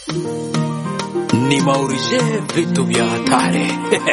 ni maurije vitu vya hatari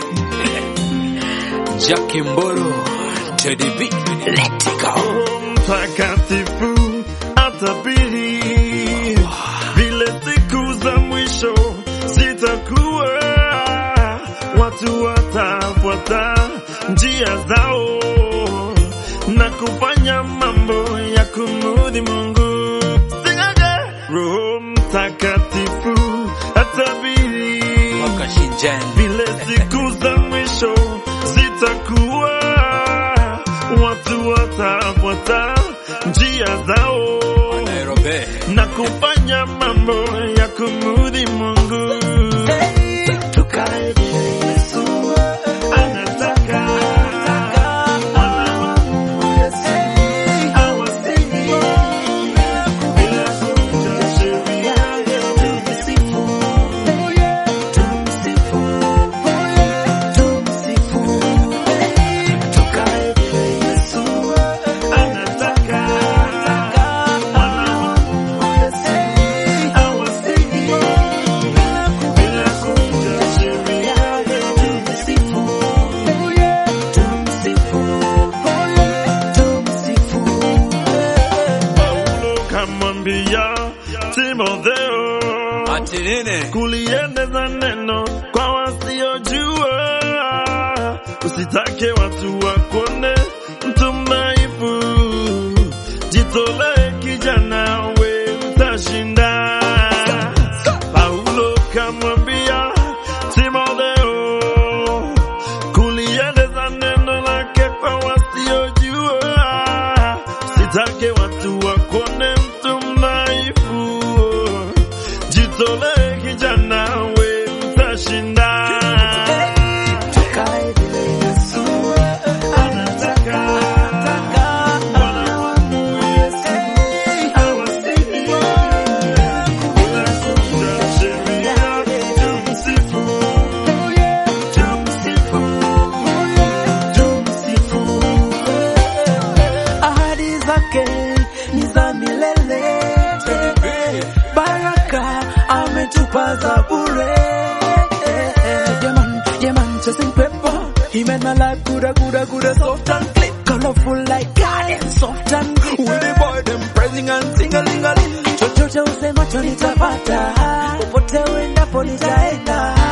Jackie Mboro Teddy B let it go mtakatifu atabiri vile siku za mwisho zitakuwa, watu watafuata njia zao na kufanya mambo ya kumudhi Mungu. Singage, Roho Mtakatifu atabiri Wakashinjen vile siku za mwisho zitakuwa, watu watafuata njia zao Nairobi na kufanya mambo ya kumudhi Mungu. Tukae vile Yesu anataka. Wana wa Mungu Yesu hawasemi bila kuvunja sheria. Tumsifu, tumsifu, tumsifu. Tukae vile Yesu anataka. Wana wa Mungu Yesu hawasemi bila kuvunja sheria. Tumsifu, tumsifu, tumsifu. Paulo kamwambia Timotheo ati nini kulieneza neno kwa wasiojua, usitake watu wakuone mtu mdhaifu, jitolee kijana, we utashinda. Paulo kamwambia Timotheo kulieneza neno lake kwa wasiojua, usitake watu wakuone mtu mdhaifu jitolee kijana, we utashinda. Tukae vile Yesu anataka. Wana wa Mungu Yesu hawasemi bila kuvunja sheria. Tumsifu, tumsifu, tumsifu. ahadi zake ni za milele, baraka ametupa za bure. Yeah man, yeah man, chasing paper. He made my life gooder, gooder, gooder, soft and clean, colorful like garden, soft and green. With the boy them praising and sing a ling a ling. Chochote usemacho nitapata, popote uendapo nitaenda.